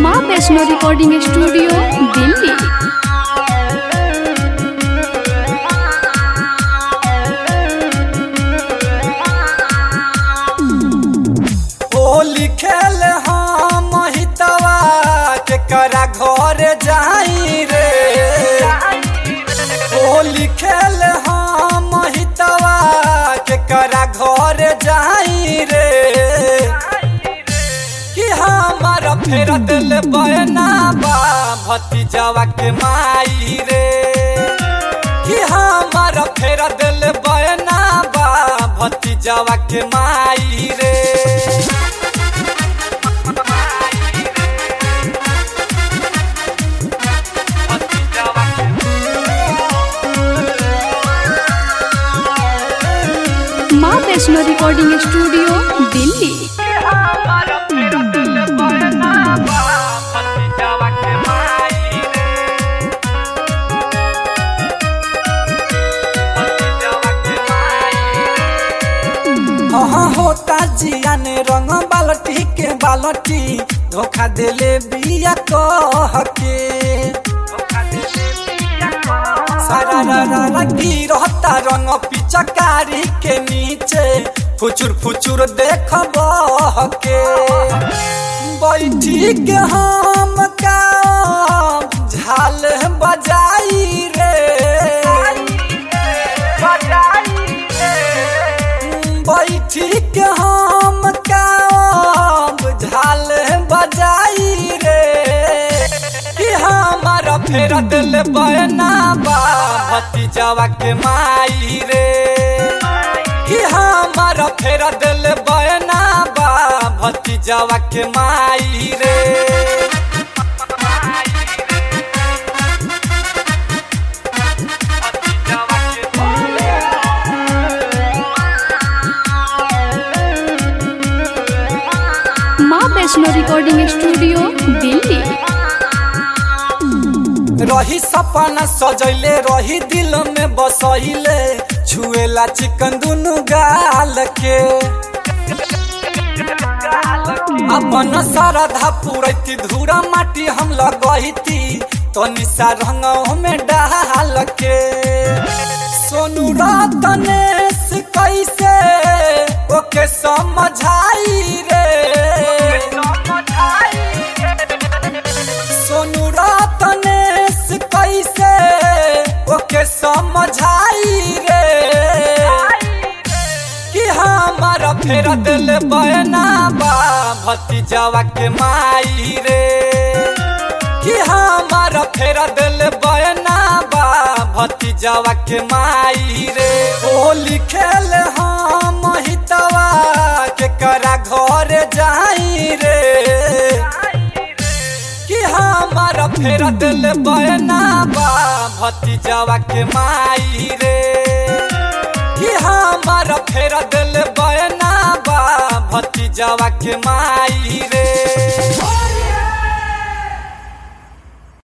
माँ Vaishno recording studio Delhi ओ लिखेल हम हितवा केकरा घर जाई रे ओ लिखेल हम हितवा केकरा घर जाई रे कि हमार फेर दिल बना बा भतीजवा के माई रे कि हमार फेर दिल बना बा भतीजवा के माई रे माँ वैष्णो रिकॉर्डिंग स्टूडियो दिल्ली हाँ होता जिया ने रंग बालटी के बालटी धोखा देले बिया कह के सारा रा रा रा गिरता रंग पिचकारी के नीचे फुचुर फुचुर देख बह के बैठी के हम का झाल बजाई रे बैठी के हम काम झाल बजाई रे कि हमारा फेर दिल बना बा भतीजवा के माई रे कि हमारा फेर दिल बना बा भतीजवा के माई रे माँ वैष्णो रिकॉर्डिंग स्टूडियो दिल्ली रही सपना सजैले रही दिल में बसैले छुएला चिकन दुनु गाल के अपन श्रद्धा पूरैती धूरा माटी हम लगैती तो निशा रंग में डाल के सोनू रतनेश कैसे ओके समझाई रे सोनू रतनेश कैसे ओके समझाई रे कि हमारा फेर दिल बना बा भतीजवा के माई रे कि हमारा फेर दिल बना बा भतीजवा के माई रे ओ लिखेल हम हितवा केकरा घर जाई रे कि हमारा फेर दिल बना बा भतीजवा के माई रे कि हमारा फेर दिल बना बा भतीजवा के माई रे